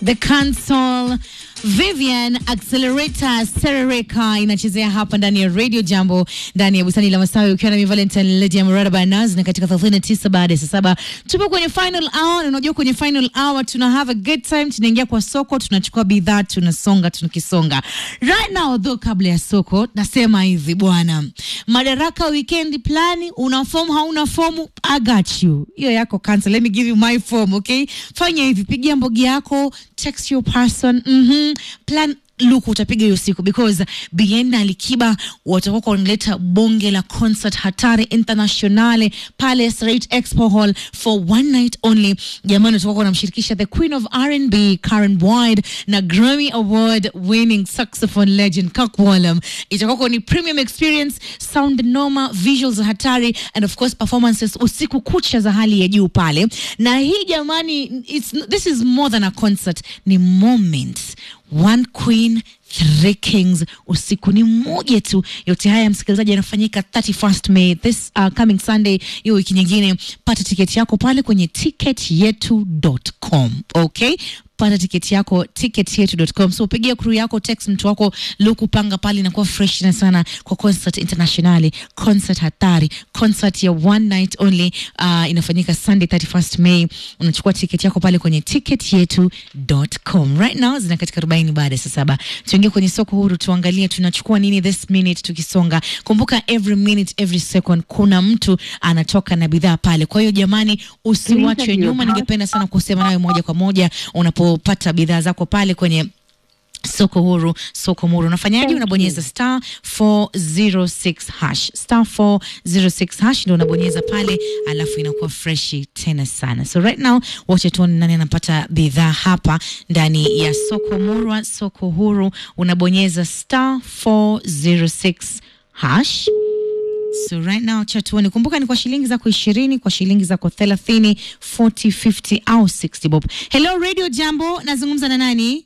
The Council Vivian Accelerator Serereka inachezea hapa ndani ya Radio Jambo ndani ya bustani la Masawi ukiwa na mi Valentine Lady ya Murada Banaz na katika 39 baada ya saa saba tupo kwenye final hour na unajua kwenye final hour tuna have a good time tunaingia kwa soko tunachukua bidhaa tunasonga tunakisonga right now though kabla ya soko nasema hivi bwana madaraka weekend plani una form hauna fomu I got you hiyo yako cancel let me give you my form okay fanya hivi pigia mbogi yako text your person mhm plan luku utapiga hiyo siku because bien na alikiba watakuwa wanaleta bonge la concert hatari internationale pale Straight Expo Hall for one night only jamani watakuwa wanamshirikisha the queen of R&B Karen Boyd na Grammy award winning saxophone legend Kirk Whalum itakuwa ni premium experience sound noma visuals hatari and of course performances usiku kucha za hali ya juu pale na hii jamani it's, this is more than a concert ni moments one queen three kings usiku ni mmoja tu yote haya msikilizaji yanafanyika 31st may this uh, coming sunday hiyo wiki nyingine pata tiketi yako pale kwenye ticketyetu.com okay pata tiketi yako ticketyetu.com so pigia crew yako text mtu wako luku panga pale inakuwa fresh na sana kwa concert internationali concert hatari concert ya one night only uh, inafanyika sunday 31st may unachukua tiketi yako pale kwenye ticketyetu.com right now zina katika 40 baada ya saa saba tuingie kwenye soko huru tuangalie tunachukua nini this minute tukisonga kumbuka every minute every second kuna mtu anatoka na bidhaa pale kwa hiyo jamani usiwachwe nyuma ningependa sana kusema nawe moja kwa moja unapopata bidhaa zako pale kwenye soko huru soko muru unafanyaje unabonyeza star 406 hash star 406 hash ndio unabonyeza pale alafu inakuwa freshi tena sana so right now wacha tuone nani anapata bidhaa hapa ndani ya soko murwa soko huru unabonyeza star 406 hash So right now cha tuone, kumbuka ni kwa shilingi zako ishirini, kwa shilingi zako thelathini, 40, 50 au 60 bob. Hello Radio Jambo, nazungumza na nani?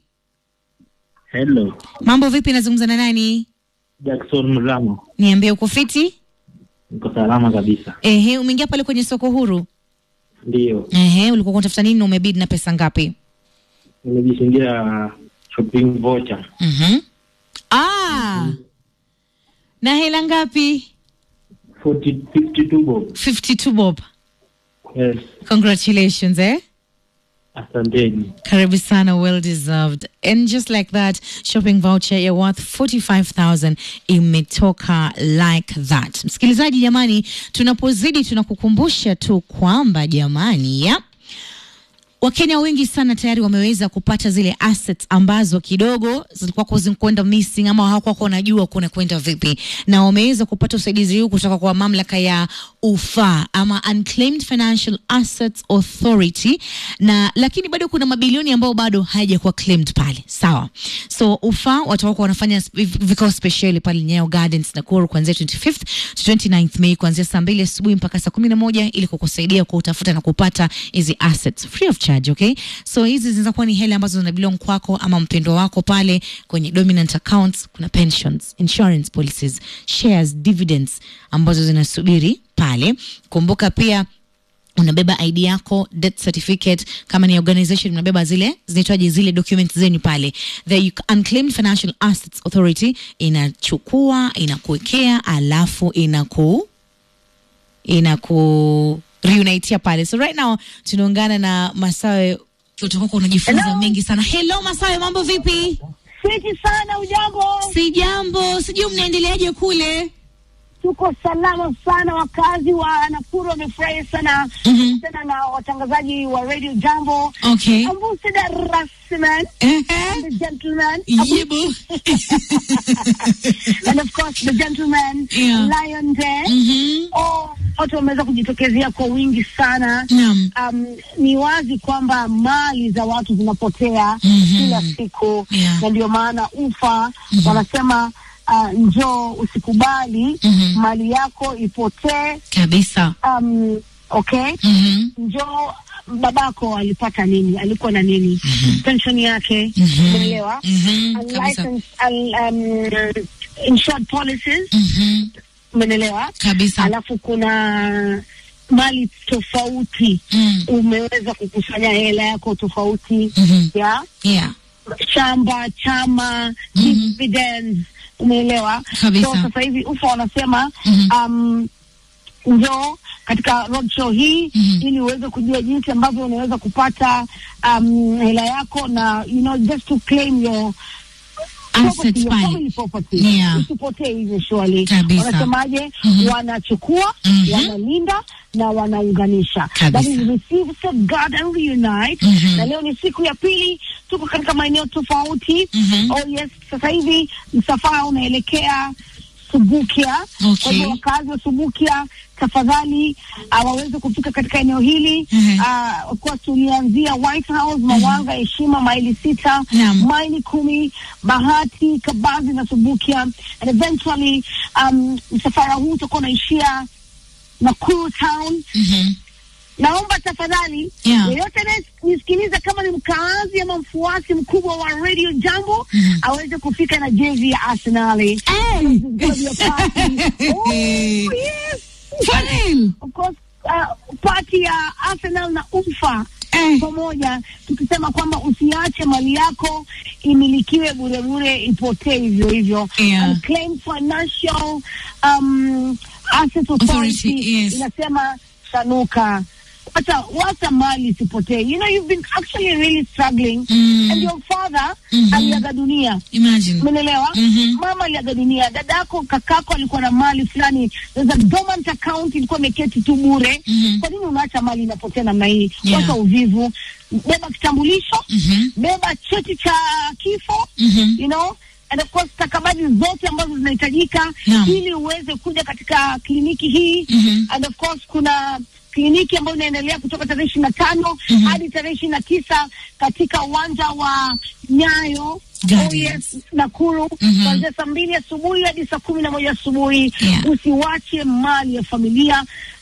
Hello, Mambo vipi? Nazungumza na nani? Jackson Mramo, Niambie, uko fiti? niko salama kabisa. Ehe, umeingia pale kwenye soko huru? Ndio, Ehe, ulikuwa unatafuta nini na umebid na pesa ngapi? nimejishindia shopping voucher Mhm. Ah. Na hela ngapi? 40 52 bob. 52 bob. Yes, Congratulations, eh? asanteni. Karibu sana, well deserved. And just like that, shopping voucher ya worth 45,000 imetoka like that. Msikilizaji jamani, tunapozidi tunakukumbusha tu kwamba jamani, ya Wakenya wengi sana tayari wameweza kupata zile assets ambazo kidogo zilikuwa zikwenda missing ama hawakuwa wanajua kuna kwenda vipi, na wameweza kupata usaidizi huu kutoka kwa mamlaka ya UFA ama Unclaimed Financial Assets Authority, na lakini bado kuna mabilioni ambayo bado hayajakuwa claimed pale, sawa. So UFA watakuwa wanafanya vikao speciali pale Nyayo Gardens Nakuru kuanzia 25th to 29th May kuanzia saa mbili asubuhi mpaka saa kumi na moja ili kukusaidia kutafuta na kupata hizi assets free of charge, okay? So hizi zinaweza kuwa ni hela ambazo zina belong kwako ama mpendo wako pale kwenye dominant accounts. Kuna pensions, insurance policies, shares, dividends ambazo zinasubiri pale. Kumbuka pia unabeba ID yako, death certificate, kama ni organization unabeba zile zinaitwaje, zile documents zenu pale. The Unclaimed Financial Assets Authority inachukua inakuwekea, alafu inaku inaku reunitea pale. So right now tunaungana na Masawe, utakuwa unajifunza Hello. mengi sana. Hello Masawe, mambo vipi? Fiti sana, ujambo? Si jambo, sijui mnaendeleaje kule? Tuko salama sana, wakazi wa Nakuru wamefurahi sana Mhm. tena na watangazaji wa Radio Jambo Okay. Ambusida Rasman Ehe. the gentleman Yibu. and of course the gentleman Yeah. Lion Day Mhm. oh, watu wameweza kujitokezea kwa wingi sana Naam. um, ni wazi kwamba mali za watu zinapotea Mhm. kila siku Yeah. na ndio maana ufa wanasema uh, njoo usikubali Mhm. mali yako ipotee Kabisa. um, okay Mhm. njoo babako alipata nini alikuwa na nini pension yake Mhm. umeelewa Mhm. Kabisa. Unlicensed, un- um, insured policies Mhm. umenelewa Kabisa. alafu kuna mali tofauti Mm. umeweza kukusanya hela yako tofauti Mhm. ya Yeah. shamba chama Mhm. dividends umeelewa Kabisa. so sasa hivi ufa wanasema Mhm. um, njoo katika roadshow hii Mhm. ili uweze kujua jinsi ambavyo unaweza kupata um, hela yako na you know just to claim your property, Assets your pale. family property Yeah. usipotee hivyo shwali Kabisa. wanasemaje Mhm. wanachukua Mhm. wanalinda na wanaunganisha Kabisa. That is receive safeguard and reunite Mhm. na leo ni siku ya pili tuko katika maeneo tofauti Mhm. oh yes sasa hivi msafara unaelekea Subukia Okay. kwa hivyo wakazi wa Subukia tafadhali uh, waweze kufika katika eneo hili Mhm. uh, of course tulianzia White House Mawanga Heshima maili sita Naam. maili kumi Bahati Kabazi na Subukia and eventually um, msafara huu utakuwa unaishia Nakuru town Mhm. naomba tafadhali Yeah. yeyote anayenisikiliza kama ni mkaazi ama mfuasi mkubwa wa Radio Jambo Mhm. aweze kufika na jezi ya Arsenali. Hey! This is gonna be a party. Oh, yes. For real? Of course, uh, party ya Arsenal na UFA Eh. pamoja tukisema kwamba usiache mali yako imilikiwe bure bure ipotee hivyo hivyo Yeah. Unclaimed financial um, asset authority, Authority, yes. inasema sanuka wacha wacha mali isipotee you know you've been actually really struggling Mm. and your father Mhm. aliaga dunia Imagine. Umeelewa? Mhm. Mama aliaga dunia, dadako, kakako alikuwa na mali fulani, there's a dormant account ilikuwa imeketi tu bure. Mhm. Kwa nini unaacha mali inapotea namna hii? Yeah. Wacha uvivu, beba kitambulisho, Mhm. beba cheti cha kifo, Mhm. you know and of course stakabadhi zote ambazo zinahitajika Naam. ili uweze kuja katika kliniki hii Mhm. and of course kuna kliniki ambayo inaendelea kutoka tarehe ishirini na tano Mhm. hadi tarehe ishirini na tisa katika uwanja wa Nyayo Gardens. Oh yes, Nakuru Mhm. kuanzia saa mbili asubuhi hadi saa kumi na moja asubuhi. Yeah. Usiwache mali ya familia,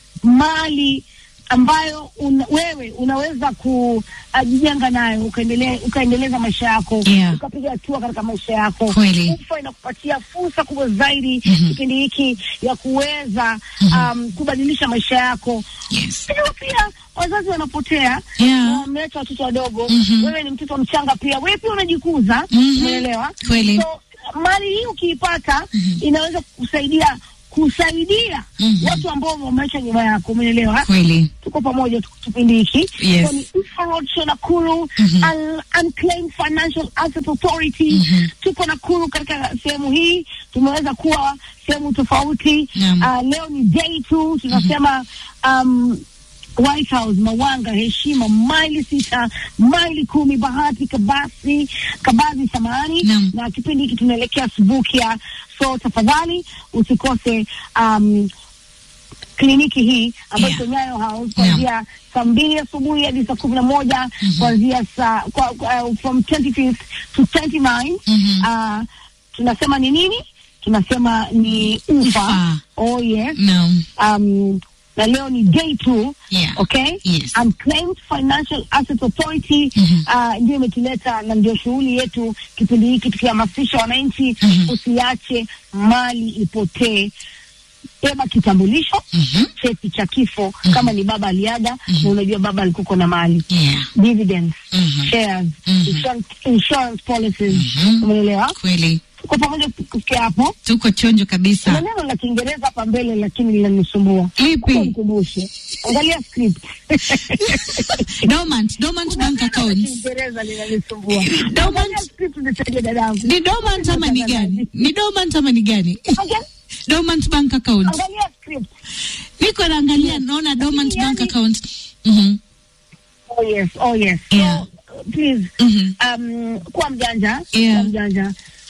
mali ambayo una, wewe unaweza kujijenga nayo ukaendelea ukaendeleza maisha yako Yeah. ukapiga hatua katika maisha yako. Kweli. UFA inakupatia fursa kubwa zaidi Mhm. kipindi hiki ya kuweza Mhm. um, kubadilisha maisha yako. Yes. Lakini pia wazazi wanapotea Yeah. wameacha watoto wadogo. Mhm. Wewe ni mtoto mchanga pia, wewe pia unajikuza. Mhm. Umeelewa? Kweli. So mali hii ukiipata Mhm. inaweza kukusaidia kusaidia Mhm. watu ambao wameacha nyuma yako. Umeelewa? Kweli. Tuko pamoja tu- kipindi hiki. Yes. So ni Ufa Road Show Nakuru, Mhm. Un- Unclaimed Financial Asset Authority. Mhm. Tuko Nakuru katika sehemu hii, tumeweza kuwa sehemu tofauti. Naam. Ah, leo ni day two, tunasema um, White House, Mawanga, Heshima, maili sita, maili kumi, Bahati, Kabasi, Kabazi, samahani Naam. na kipindi hiki tunaelekea Subukia, so tafadhali usikose um, kliniki hii ambayo Yeah. iko Nyayo House kuanzia saa mbili asubuhi hadi saa kumi na moja kuanzia saa kwa, kwa, uh, from 25th to 29 Mhm. uh, tunasema ni nini? Tunasema ni ufa. Ufa. Oh yes. No. Um, na leo ni day two Yeah. okay Yes. Unclaimed Financial Asset Authority Mhm. uh, ndio imetuleta na ndio shughuli yetu kipindi hiki tukihamasisha wananchi Mhm. usiache mali ipotee beba kitambulisho Mhm. cheti cha kifo kama ni baba aliaga na unajua baba alikuko na mali Yeah. dividends Mhm. shares Mhm. insurance, insurance policies Mhm. umeelewa Kweli. tuko pamoja kufikia hapo Tuko chonjo kuna kabisa. neno la kiingereza hapa mbele lakini linanisumbua Lipi? nikumbushe angalia script Dormant, dormant Kuna bank neno la accounts. kiingereza linanisumbua Dormant. angalia script nisaidie dadangu Ni dormant ama ni gani? Ni dormant ama ni gani? Again, Dormant bank account. angalia script Niko naangalia naona dormant yani- bank account. Mhm. oh yes oh yes Yeah. so please Mhm. um, kuwa mjanja Yeah. kuwa mjanja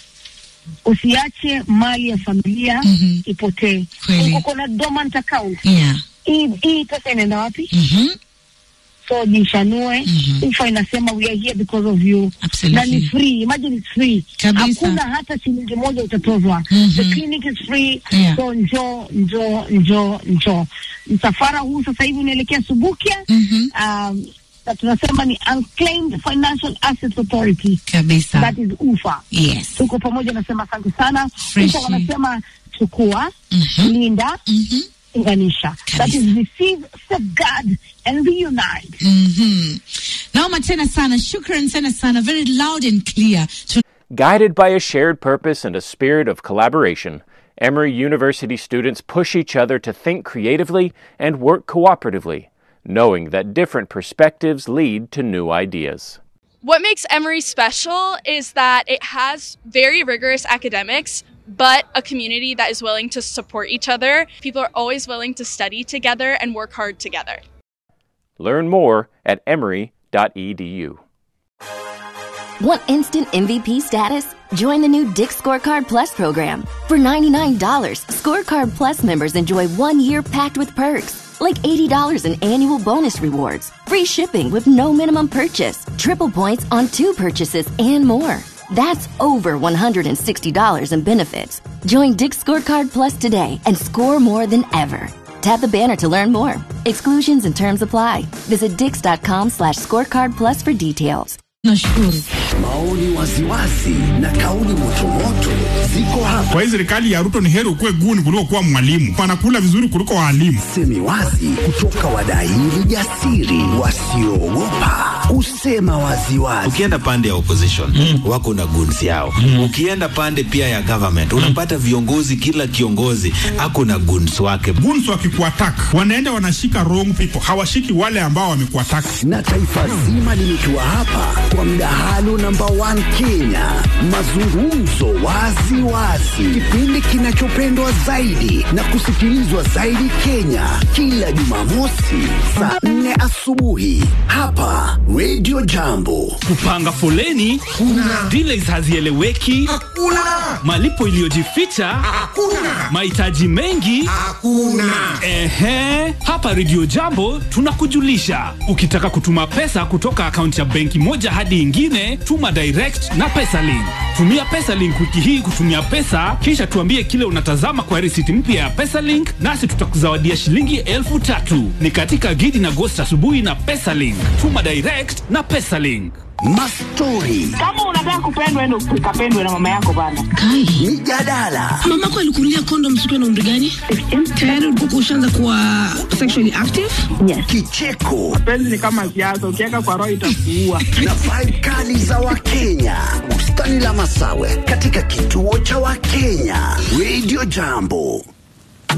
usiache mali ya familia Mhm. ipotee Kweli. uko na dormant account Yeah. hii hii pesa inaenda wapi Mhm. so jishanue Mhm. ufa inasema we are here because of you na ni Absolutely. free imagine it's free Kabisa. hakuna hata shilingi moja utatozwa Mhm. the clinic is free Yeah. so njoo njoo njoo njoo msafara huu sasa hivi unaelekea subukia Mhm. um, na tunasema ni unclaimed financial assets authority Kabisa. that is ufa Yes. tuko pamoja nasema asante sana Freshi. ufa wanasema chukua Mhm. linda Mhm. unganisha. That is receive, safeguard and reunite. Mhm. Naoma tena sana, shukran tena sana, very loud and clear. Tuna- Guided by a shared purpose and a spirit of collaboration, Emory University students push each other to think creatively and work cooperatively, knowing that different perspectives lead to new ideas. What makes Emory special is that it has very rigorous academics, but a community that is willing to support each other. People are always willing to study together and work hard together. Learn more at emory.edu. Want instant MVP status? Join the new Dick Scorecard Plus program. For $99, Scorecard Plus members enjoy one year packed with perks, like $80 in annual bonus rewards, free shipping with no minimum purchase, triple points on two purchases, and more. That's over $160 in benefits. Join Dick Scorecard Plus today and score more than ever. Tap the banner to learn more. Exclusions and terms apply. Visit dix.com slash scorecard plus for details. Nashukuru. Maoni waziwazi na kauli motomoto ziko hapa. Kwa hii serikali ya Ruto ni heri ukuwe guni kuliko kuwa mwalimu. Wanakula vizuri kuliko waalimu. Semi wazi kutoka wadaili jasiri wasioogopa kusema waziwazi. ukienda pande ya opposition mm. wako na guns yao mm. ukienda pande pia ya government unapata viongozi kila kiongozi ako na guns wake Guns wakikuattack wanaenda wanashika wrong people, hawashiki wale ambao wamekuattack. na taifa zima limetua hapa kwa mdahalo namba 1 Kenya, mazungumzo wazi wazi, kipindi kinachopendwa zaidi na kusikilizwa zaidi Kenya, kila Jumamosi saa 4 asubuhi hapa Radio Jambo. kupanga foleni kuna delays hazieleweki hakuna malipo iliyojificha hakuna mahitaji mengi hakuna ehe hapa redio jambo tunakujulisha ukitaka kutuma pesa kutoka akaunti ya benki moja hadi ingine tuma direct na pesalink tumia pesalink wiki hii kutumia pesa kisha tuambie kile unatazama kwa risiti mpya ya pesalink nasi tutakuzawadia shilingi elfu tatu ni katika gidi na gosti asubuhi na pesalink tuma direct na pesalink Mastori, Kama unataka kupendwa, endo ukapendwe na mama yako bana. Kai. mijadala, mamako alikunulia kondom siku na umri gani tayari ulikuwa ushaanza kuwa sexually active kicheko Penzi ni kama siasa, ukiweka kwa roho itakuua. na vibe kali za Wakenya. Bustani la Masawe katika kituo cha Wakenya. Radio Jambo.